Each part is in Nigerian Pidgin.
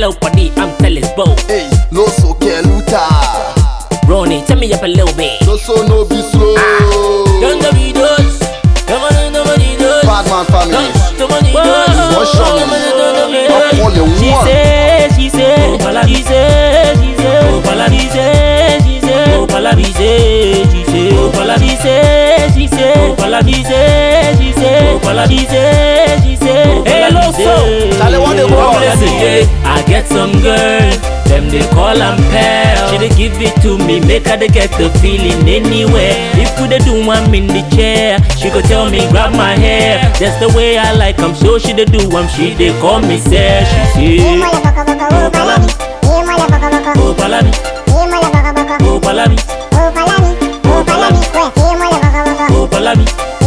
Hello, buddy, I'm Tellis Bo. Hey, no so keluta. Ronnie, turn me up a little bit. No so no be slow. Don't go be those. Come on, nobody does. Bad man family. Nobody does. Wọ́n ṣọ́ mi. Ọkọ lè She wọ́n. say, she say, she say, she say, she say, she say, she say, she say, she say, she say, she say, she say, she say, she say, she say, hello, so. Charlie, what the ball? I get some girl, them they call am pal. She dey give it to me, make her dey get the feeling anywhere. If we dey do am in the chair, she go tell me grab my hair. That's the way I like am, so she dey do am. She dey call me sir. She say, Oh palami, oh palami, oh palami, oh palami, oh palami,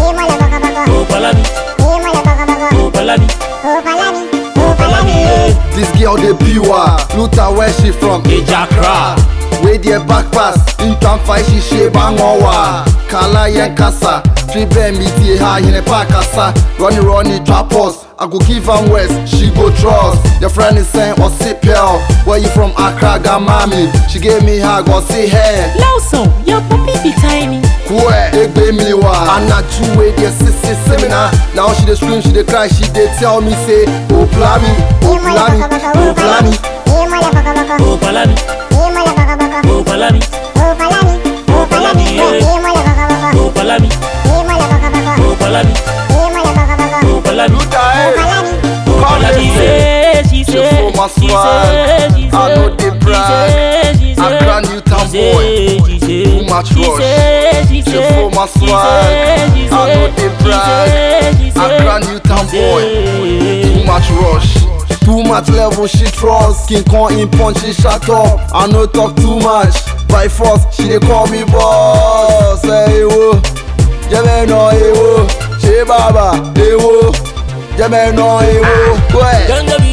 oh palami, oh palami. yeah. This girl dey pure. Luta where she from? Ejakra. Wey their back pass. In can fight she she bang wa. Kala yen kasa. Three bend me tie ha in pa kasa. Runny runny trap us. I go give am west, she go trust. Your friend is saying, or see pal. Where you from Accra, Gamami? She gave me hug, or see hair. Lawson, your puppy be tiny. Kwe, egbe mi wa Anaju wey dey sisi seminar Now she dey scream, she dey cry, she dey tell me say Oh plami, oh plami, oh plami Oh palami, oh palami, oh palami, yeah. Oh palami, oh palami, oh palami. Luta eh, Oh Come palami, here, say, she She say, for my she swag. say, she I say, know they she brag. say, she I say, brand new town she boy. say, she say, Too much she rush. say, she She say, for my she swag. say, she I know say, they she brag. say, she I say, brand new town she boy. say. Too much rush Too much level she trust King Kong in punch she shut up I no talk too much By force she dey call me boss Hey wo Jẹ́mẹ̀ nọ ewo Ṣé bàbá ewo Jẹ́mẹ̀ nọ ewo Wẹ̀. Don't go